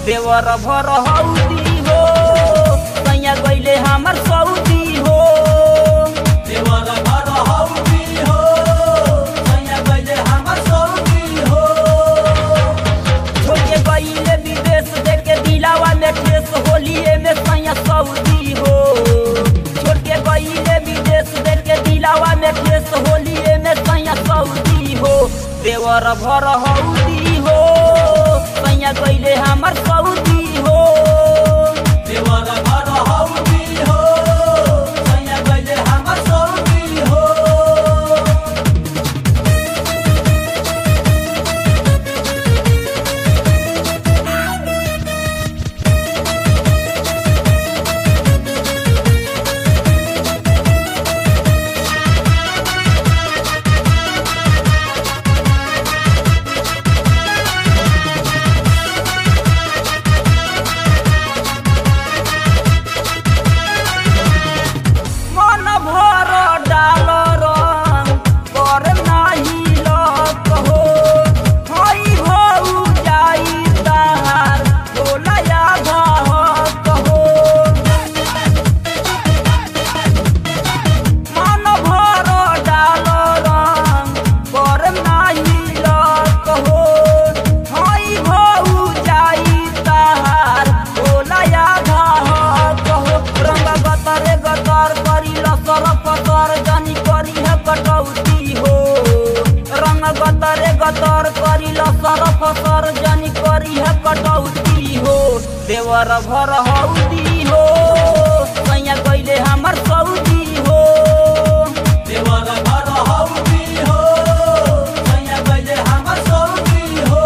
देवर भर हौदी हो सैया गईले हमर सऊदी हो देवर भर हौदी हो सैया गइले हमर सऊदी हो छोड़ के गईले विदेश देके दिलावा में ठेस होलिए में सैया सऊदी हो छोड़ के गईले विदेश देके दिलावा में ठेस होलिए में सैया सऊदी हो देवर भर हौदी हो सैया गईले हमर सऊदी हो देवर भर हौदी हो सैया गइले हमर सऊदी हो मन भर डाल रंग कर नाही लक हो हई भऊ जाई तार बोलया घहक हो मन भर डाल रंग कर नाही लक हो हई भऊ जाई तार बोलया घहक हो रंग गतरे गतर करी लसर पतर जनी करी है कटौती हो रंग गतरे गतर करी लसर पतर जनी करी है कटौती हो देवर भर हौदी हो सैया गईले हमर सऊदी हो देवर भर हौदी हो सैया गइले हमर सऊदी हो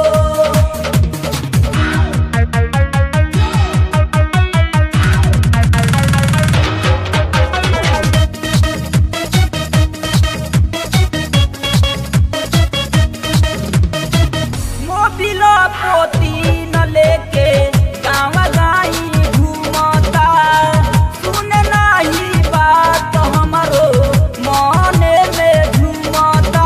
मोबिल पोती न लेके गाँव गाई घूमता सुन नाही बात हमरो मने में झूमता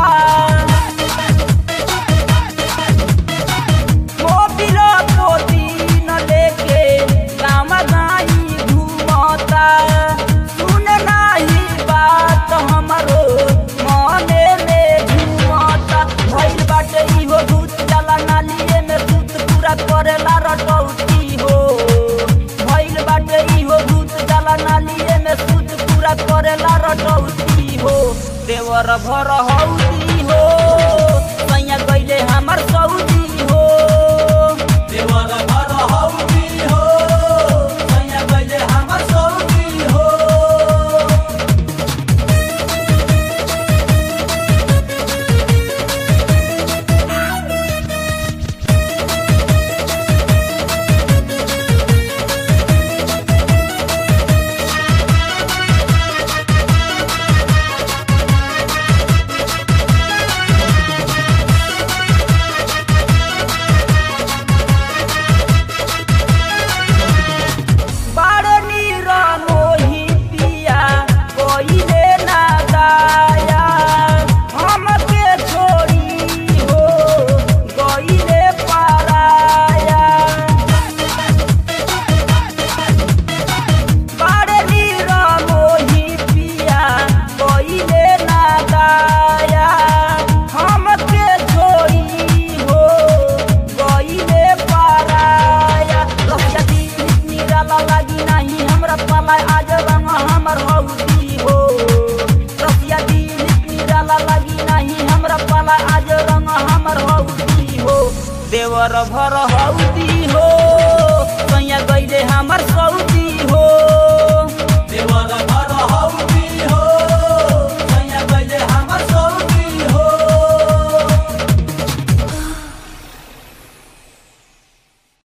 मोबिल पोती न लेके गाँव गाई घूमता सुन नाही बात हमरो मने में झूमता भइल बाटे इहो भूत जाला नालिए में सूत पूरा करेला रटौती हो भइल बाटे इहो भूत जाला नालिए में सूत पूरा करेला रटौती हो देवर भर हौदी हो सैया गईले हमर सऊदी हो देवर भर हौदी हो सैया गइले हमर सऊदी हो बाड़ नीर मोही पिया कोइले ना दाया हमके छोड़ी हो गइले पाराया बाड़ नीर मोही पिया कोइले ना दाया हमके छोड़ी हो गइले पाराया रसिया दी निराला लागी नाही हमरा पाला आज रंग हमर हौदी हो रसिया दी निराला लागी नाही हमरा पाला आज रंग हमर हौदी हो देवर भर हौदी हो सैया गइले हमर